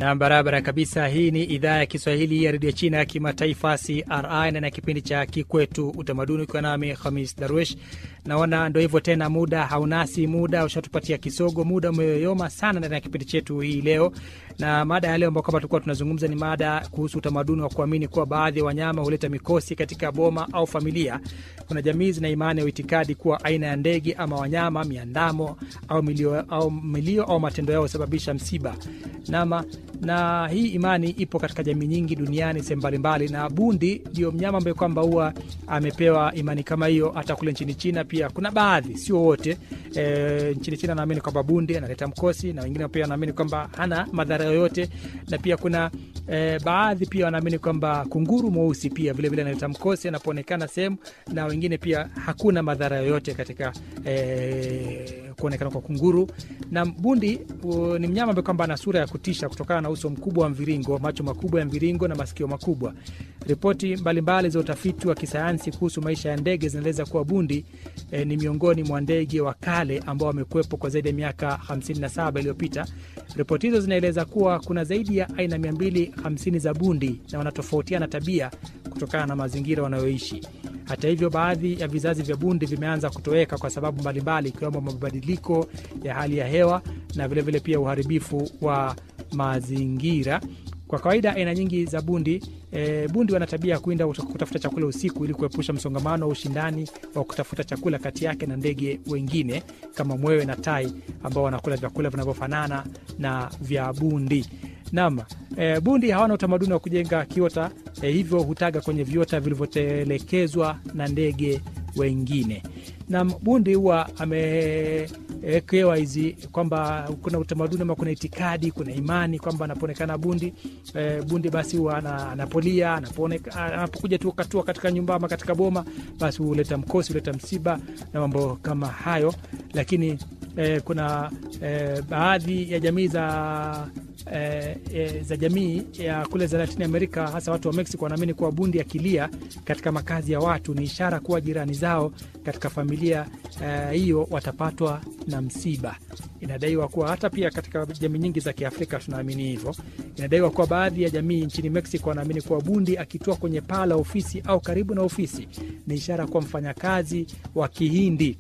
na barabara kabisa. Hii ni idhaa ya Kiswahili ya redio China ya kimataifa CRI na na kipindi cha Kikwetu Utamaduni, ukiwa nami Hamis Darwish. Naona ndo hivyo tena, muda haunasi, muda ushatupatia kisogo, muda umeyoyoma sana ndani ya kipindi chetu hii leo, na mada ya leo ambao kama tulikuwa tunazungumza ni mada kuhusu utamaduni wa kuamini kuwa baadhi ya wanyama huleta mikosi katika boma au familia. Kuna jamii zina imani ya itikadi kuwa aina ya ndege ama wanyama, miandamo au milio au, milio, au matendo yao husababisha msiba nama na hii imani ipo katika jamii nyingi duniani sehemu mbalimbali, na bundi ndio mnyama ambaye kwamba huwa amepewa imani kama hiyo. Hata kule nchini China pia kuna baadhi, sio wote. E, nchini China naamini kwamba bundi analeta mkosi, na wengine pia wanaamini kwamba hana madhara yoyote, na pia kuna e, baadhi pia wanaamini kwamba kunguru mweusi pia vilevile analeta mkosi anapoonekana sehemu, na wengine pia hakuna madhara yoyote katika e, kuonekana kwa kunguru. Na bundi u, ni mnyama ambaye kwamba ana sura ya kutisha kutokana na uso mkubwa wa mviringo, macho makubwa ya mviringo na masikio makubwa. Ripoti mbalimbali za utafiti wa kisayansi kuhusu maisha ya ndege zinaeleza kuwa bundi e, ni miongoni mwa ndege wa kale ambao wamekuwepo kwa zaidi ya miaka 57 iliyopita. Ripoti hizo zinaeleza kuwa kuna zaidi ya aina 250 za bundi na wanatofautiana tabia kutokana na mazingira wanayoishi. Hata hivyo, baadhi ya vizazi vya bundi vimeanza kutoweka kwa sababu mbalimbali, ikiwemo mabadiliko ya hali ya hewa na vilevile vile pia uharibifu wa mazingira. Kwa kawaida aina nyingi za bundi e, bundi wana tabia ya kuinda kutafuta chakula usiku ili kuepusha msongamano wa ushindani wa kutafuta chakula kati yake na ndege wengine kama mwewe na tai ambao wanakula vyakula vinavyofanana na vya bundi. Naam, e, bundi hawana utamaduni wa kujenga kiota e, hivyo hutaga kwenye viota vilivyotelekezwa na ndege wengine. Na bundi huwa amewekewa hizi kwamba kuna utamaduni ama kuna itikadi, kuna imani kwamba anapoonekana bundi e, bundi basi huwa anapolia, anapokuja tu katua katika nyumba ama katika boma, basi huleta mkosi, huleta msiba na mambo kama hayo. Lakini e, kuna e, baadhi ya jamii za E, e, za jamii ya kule za Latini Amerika, hasa watu wa Mexico wanaamini kuwa bundi akilia katika makazi ya watu ni ishara kuwa jirani zao katika familia hiyo e, watapatwa na msiba. Inadaiwa kuwa hata pia katika jamii nyingi za Kiafrika tunaamini hivyo. Inadaiwa kuwa baadhi ya jamii nchini Mexico wanaamini kuwa bundi akitua kwenye paa la ofisi au karibu na ofisi ni ishara kuwa mfanyakazi wa Kihindi